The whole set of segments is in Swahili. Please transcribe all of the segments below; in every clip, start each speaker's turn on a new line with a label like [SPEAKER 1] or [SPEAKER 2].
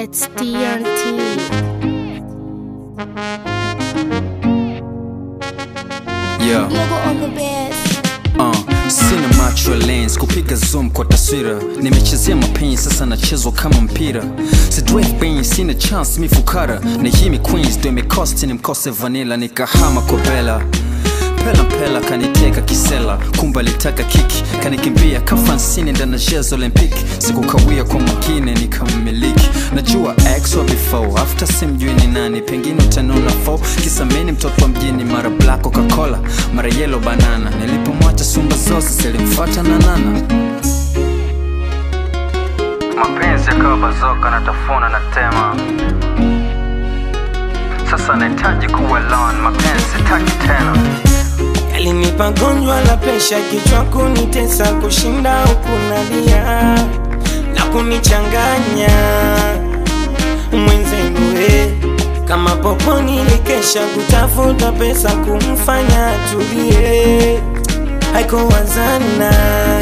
[SPEAKER 1] It's TNT.
[SPEAKER 2] Yeah.
[SPEAKER 1] Logo on the best.
[SPEAKER 2] Uh, sina macho ya lens kupiga zoom kwa taswira nimechezea mapenzi sasa nachezwa kama mpira sidwef ben sina chance mifukara na himi queens ndo imekosti ni mkose vanilla nikahama kwa bela pela pela kaniteka kisela kumbe alitaka kiki kanikimbia kafansini ndana jezo olympic sikukawia kwa mwingine nikammiliki najua ex wa before after simjui ni nani pengine utanona fo kisameni mtoto wa mjini mara black coca-cola mara yellow banana nilipomwacha sumba zose zilimfuata na nana mapenzi yakawa bazoka natafuna na tema sasa nahitaji kuwa alone mapenzi sitaki tena
[SPEAKER 3] Alinipa gonjwa la presha, kichwa kunitesa, kushinda huku nalia na kunichanganya mwenzenu we kama popo nilikesha kutafuta pesa kumfanya atulie, haikuwazana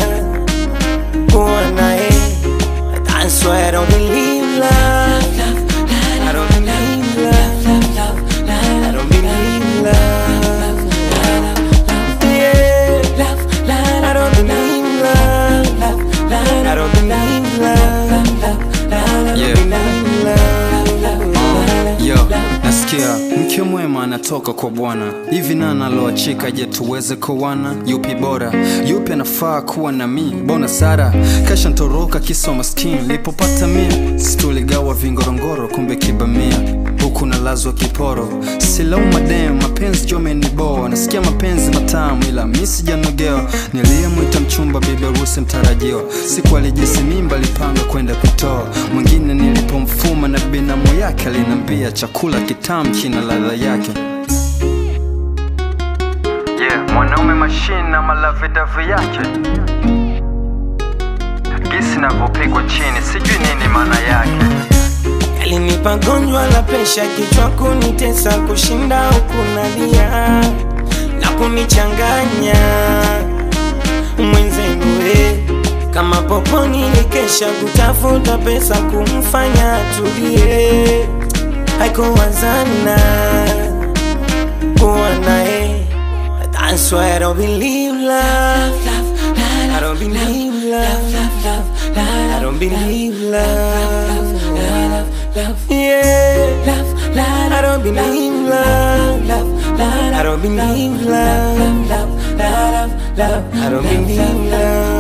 [SPEAKER 3] kuwa naye. That's why I don't believe love. I don't believe love. I don't believe love. Yeah. I don't believe love. I don't believe love. I
[SPEAKER 2] Yeah.
[SPEAKER 3] don't believe love.
[SPEAKER 2] yo nasikia mke mwema anatoka kwa bwana hivi nana aloachika je tuweze kuwana yupi bora yupi anafaa kuwa na mi bona sara kasha ntoroka kisa maskini lipopata mia situligawa vingorongoro kumbe kibamia huku nalazwa kiporo silau madem mapenzi jomeniboa nasikia mapenzi matamu ila mi sijanogewa niliyemwita mchumba bibi harusi mtarajiwa siku alijisi mimba alipanga kwenda kutoa mwingine nilipomfuma na binamu yake alinambia chakula kitamu kina ladha yake yeah, mwanaume mashine na malavidavi yake gisi navyopigwa chini sijui nini maana yake
[SPEAKER 3] Alinipa gonjwa la presha, kichwa kunitesa, kushinda huku nalia na kunichanganya mwenzenu we kama popo nilikesha kutafuta pesa kumfanya atulie, haikuwazana kuwa naye. That's why I don't believe love. I don't believe love. I don't believe love. Yeah. I don't believe love. I don't believe love. I don't believe love.